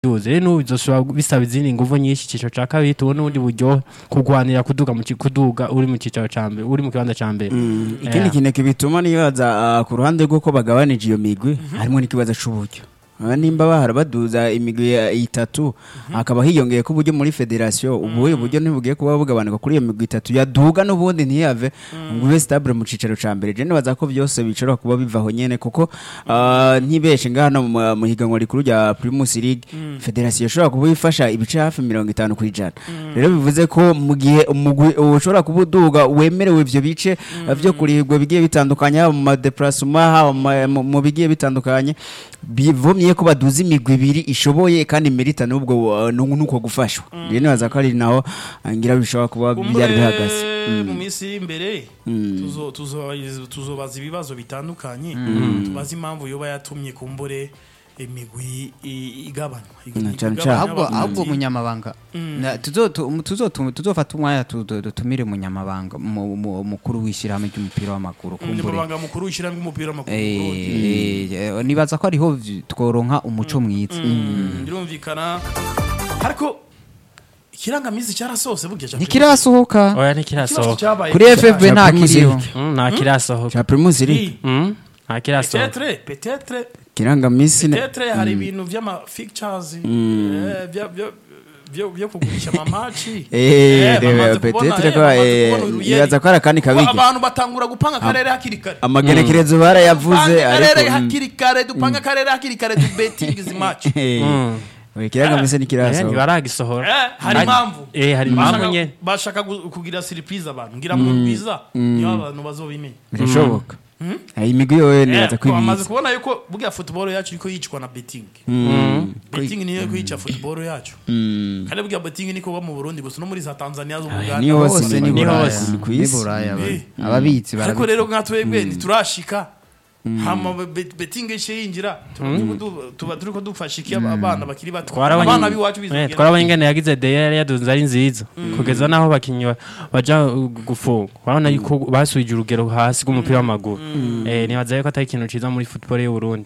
duze rero n'ubu bizoshobora bisaba izindi nguvu nyinshi icicaro ca kabiri tubone ubundi buryo kugwanira kuduga mu ci- kuduga uri mu cicaro ca mbere uri mu kibanza ca mbere ikindi kintu kibituma nibaza ah, ku ruhande rw'uko bagabanije iyo migwi harimo n'ikibazo c'uburyo Ah, nimba bahora baduza imigwi ya- itatu hakaba hiyongeye ko uburyo muri federasiyo ubu buryo ntibugiye kuba bugabanuka kuri iyo migwi itatu yaduga n'ubundi ntiyave ngo ube stable mu cicaro ca mbere je nibaza ko byose bishobora kuba bivaho nyene kuko ah, ntibeshe ngaha no mu mu higanwa rikuru rya Primus League federasiyo ishobora kuba ifasha ibice hafi mirongo itanu ku ijana rero bivuze ko mu gihe umugwi ushobora kuba uduga wemerewe ivyo bice eh, vyo kurihirwa bigiye bitandukanye haba mu madeparasoma haba mu ma- mu- mu bigiye bitandukanye bivumye ko baduza imigwi ibiri ishoboye kandi merita n'ubwo uh, nu- nuko gufashwa rero nibaza ko ari naho uh, ngira bishobora kuba byari bihagaze Kumbure mu minsi iri imbere tuzo- tuzo- tuzobaza ibibazo bitandukanye tubaze impamvu yoba yatumye kumbure imigwi i- igabanywa Na cane cane. Igabanywa ahubwo abakunzi. ahubwo umunyamabanga Na- tuzo- tu- tuzo- tuzofata umwanya tu- tu- dutumire umunyamabanga mu- mu- mukuru w'ishyirahamwe ry'umupira w'amaguru kumbure umunyamabanga mukuru w'ishyirahamwe ry'umupira w'amaguru mu Eh, Burundi. eh, nibaza ko ariho vi- tworonka umuco mwiza Mm, birumvikana ariko ikirangamisi cyarasohose burya ca ntikirasohoka oya Ikibazo ntikirasohoka cyabaye kuri ffb Cha nta Primus kiriho League. Mm, nta kirasohoka ca Primus League Ni, Mm, nta kirasohoka peut-être peut-être kirangamisi ne- peut-être hari ibintu vy'ama fictures eh, vya- vya- vyo vyo kugurisha amamaci Eh, reba, peut-être ko, eh, nibaza ko hari akandi kabigi. abantu batangura gupanga akarere hakiri kare amagenekerezo barayavuze Dupange akarere ariko mm, hakiri kare dupanga akarere hakiri kare du betting izi match eh, Mm. oya, kirangamisi Eh, ntikirasohoka ntibaragisohora Eh, hari impamvu eh hari impamvu Bashaka- nyene bashaka gu- kugira surprise abantu ngira mu rwiza niho abantu bazobimenya birashoboka Eh, imigwi yoyo nibaza ko Eh, bamaze ibizi kubona yuko burya football yacu iriko yicwa na betting betting niyo kwica football yacu Mm. kandi burya betting niko mu Burundi gusa no muri za Tanzania zo mu ni Uganda hose hose ni ni ni buraya hose ni ku ni isi buraya ba- Eh. ababitsi ariko barabi- rero nka twebwe ntiturashika hama be- betting ishe yinjira tuba turiko du- tuba turiko dufasha iki abana bakiri bato Twarabonye- abana b'iwacu eh, bizogenda twarabonye ingene yagize de yari yadunze ari nziza kugeza naho abakinnyi ba- baja uh, gufunga urabona yuko basubije urugero hasi rw'umupira w'amaguru Eh, nibaza yuko atari ikintu ciza muri football y'u Burundi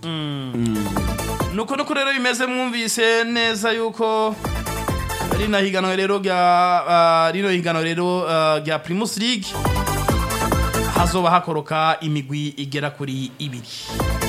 nuko nuko rero bimeze mwumvise neza yuko rino higanwa rero rya ah, rino higanwa rero ah, rya Primus League hazoba hakoroka imigwi igera kuri ibiri